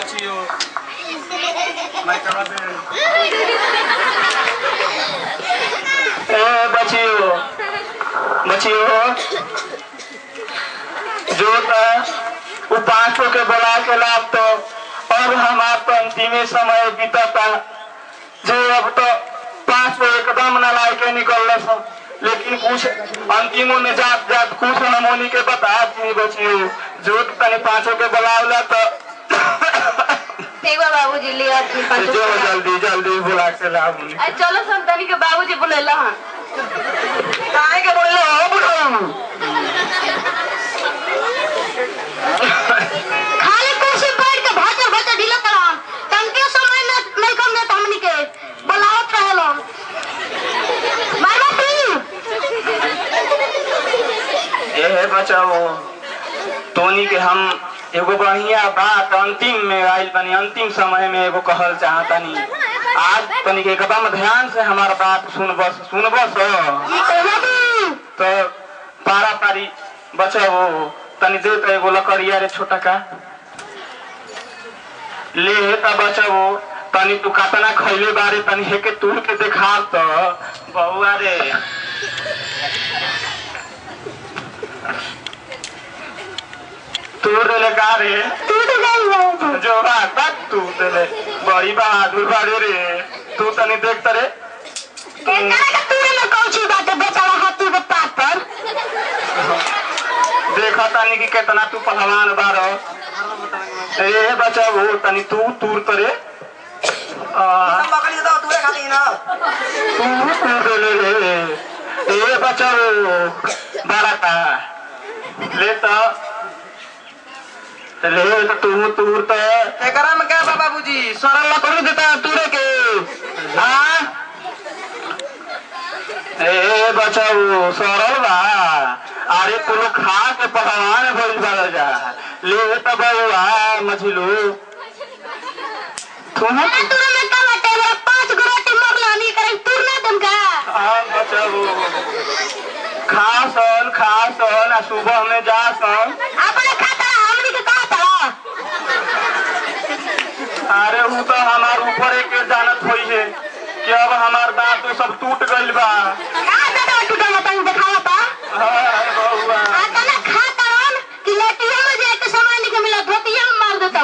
बचियो मैं कहा दे ए बचियो बचियो जो था वो पांचों के बुला के लाभ तो अब हमार तो अंतिमे समय बीतता जो अब तो पांच को एकदम न लाई के निकल सब लेकिन कुछ अंतिमों में जात जात कुछ नमोनी के बता दी बचियो जो तनी पांचों के बुलावला तो एक बार बाबूजी ले और फिर पाँच जो जल्दी जल्दी बुला के लाभ उन्हें। अरे चलो संतानी के बाबूजी बुलेला हन काहे के बोले हो बुढ़ऊ खाली कुर्सी बैठ के भातर भातर ढीला करा तनके समय में नहीं कम देत हमनी के बुलावत रहेला मारवा तू ए बचाओ टोनी के हम एगो बढ़िया बात अंतिम में आइल बनी अंतिम समय में एगो कहल चाहतनी आज तनी के एकदम ध्यान से हमार बात सुनबस सुनबस तो पारा पारी बचाओ तनी दे तो एगो लकड़िया रे छोटा का ले हे त बचाओ तनी तू कातना खैले बारे तनी हेके तू के देखा तो बउआ रे तू देले का रे टूट गई जो बात बात तू देले बड़ी बहादुर बाड़े रे तू तनी देख तरे एकरा के तूरे में कौन सी बात है बेचारा हाथी के पात पर देखा तानी कि कितना तू पहलवान बारो ए बच्चा वो तनी तू तूर तरे आ, बकरी तो तूरे खाती ना तू तू देले रे ए बच्चा वो बड़ा का ले तो ले तो तू तूर तो एकरा में क्या बा बाबूजी सरल लकड़ी देता तूरे के हाँ ए बचाऊ सरल बा अरे कुलो खा के पहलवान भइल बा जा ले त बउआ मछलू तुम अरे तूरे में का बात है मेरा पांच गो रोटी मरला नहीं करे तूर ना दम का हाँ बचाऊ खा सन खा सन आ सुबह में जा सन अपने खाता हमनी के कहा था अरे वो तो हमार ऊपर एक जानत होई है कि अब हमार दांत तो सब टूट गइल बा का दादा टूटा ना तंग दिखावा था हाँ बउआ आता ना खाता रन कि लेटिया में जाए के सामान नहीं मिला धोतिया में मार देता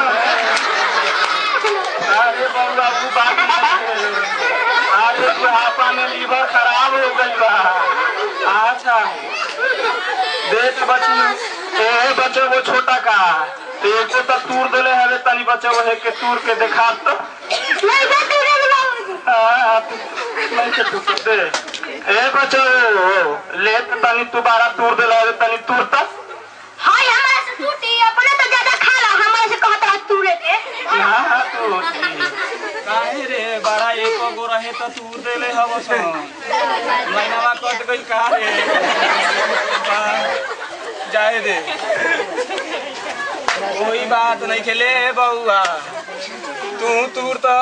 अरे बउआ वो बात नहीं है। अरे बुढ़ापा में लीवर खराब हो गई बा अच्छा देख बच्ची ए बच्चे वो छोटा का एको तो तूर देले हवे तनी बच्चे वो है के तूर के देखा तो नहीं दे तूरे में बाबूजी हाँ, तू- नहीं के तू दे ए बच्चे ले तो तनी तू बारा तूर देले हवे तनी तूर तो हाय हमारे से टूटी अपने तो ज्यादा खा ला हमारे से कहता रहा तूरे के हाँ तू काहे रे बड़ा एको गो रहे तो तूर देले हव सन महीनावा कट गइल का रे बा- जाए दे कोई बात नहीं खेले बउआ तू तूर तो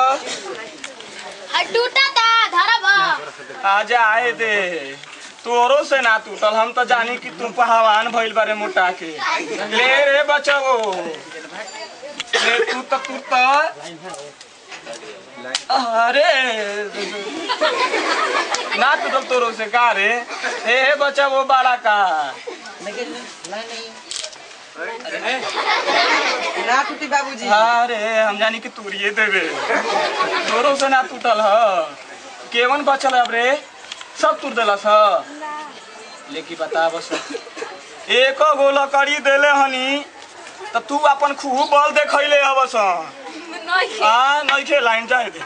टूटा था धरा बा आ जाए दे तोरो से ना टूटल हम तो जानी कि तू पहलवान भइल बारे मोटा के ले रे बचो ले तू तो तू तो अरे ना टूटल तोरो से का रे ए हे बच्चा वो बड़ा का ना टूटी बाबूजी अरे हम जानी कि तूरिए देवे तोरो से ना टूटल ह केवन बचल अब रे सब टूट देलस ह लेकिन बता बस एको गो लकड़ी देले हनी त तू अपन खूब बल देखैले हबस हाँ नहीं खे लाइन जाए दे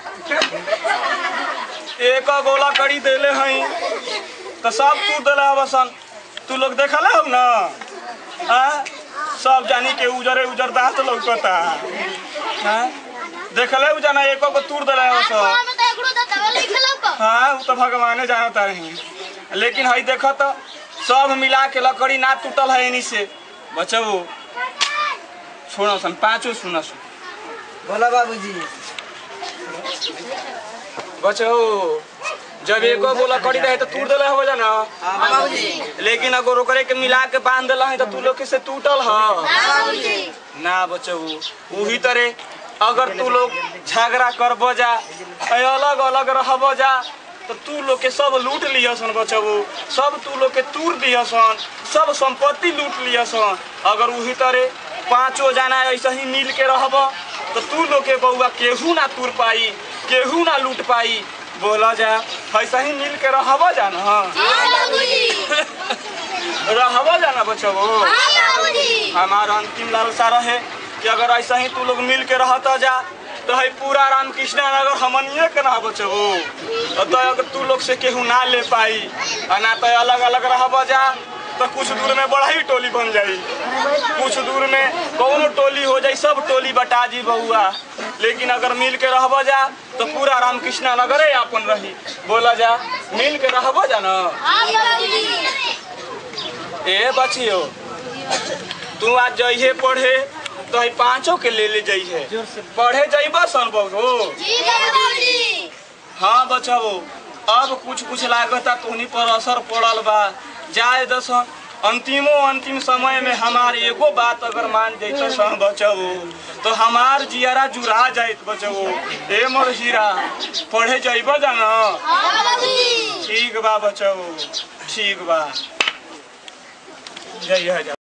एक गो लकड़ी देले हई त सब टूट देले हबसन तू लोग देखले हो ना हाँ सब जानी के उजरे उजर दांत लौकता हाँ देखले उ जाना एको गो तूर देले हबसन हाँ वो तो भगवाने जानता रही लेकिन हई देख तो सब मिला के लकड़ी ना टूटल है इन्हीं से बचबू छोड़ो सन पाँचों सुना सुन बोला बाबूजी बचो जब एको गो लकड़ी रहे तो टूट देले हो जाना हाँ बाबूजी लेकिन अगर ओकरे के मिला के बांध देला है तो तू लोग के से टूटल ह ना बचो वही तरह अगर तू लोग झगड़ा करब जा अलग अलग रहब जा तो तू लोग के सब लूट लियसन बचबू सब तू लोग के तूर दियसन सब संपत्ति लूट लियसन अगर वही तरह पांचों जना ऐसे ही मिल के रहब तो तू लोग के बउआ केहू ना तूर पाई केहू ना लूट पाई बोला जा ऐसा ही मिल के रहब जा ना रहब जा ना बचबू हमारा अंतिम लालसा रहे कि अगर ऐसा ही तू लोग मिल के रहता जा तो है पूरा रामकृष्ण नगर हमनिए के ना बचबू तो अगर तू लोग से केहू ना ले पाई आ ना तो अलग अलग रहब जा तो कुछ दूर में बड़ा ही टोली बन जाई कुछ दूर में कौनो टोली हो जाई सब टोली बटा जी बउआ लेकिन अगर मिल के रहब जा तो पूरा रामकृष्ण नगरे अपन रही बोला जा मिल के रहब जा ना ए बचियो तू आज जइहे पढ़े तो ही पांचों के ले ले जइहे पढ़े जइबा सन बहु हाँ बचाओ अब कुछ कुछ लागता तुहनी पर असर पड़ल बा जाए दसन अंतिमो अंतिम समय में हमार एगो बात अगर मान जैत सन बचाओ तो हमार जियारा जुड़ा जाइत बचाओ ए मोर हीरा पढ़े जइब जाना ठीक बा बचाओ ठीक बा जय जय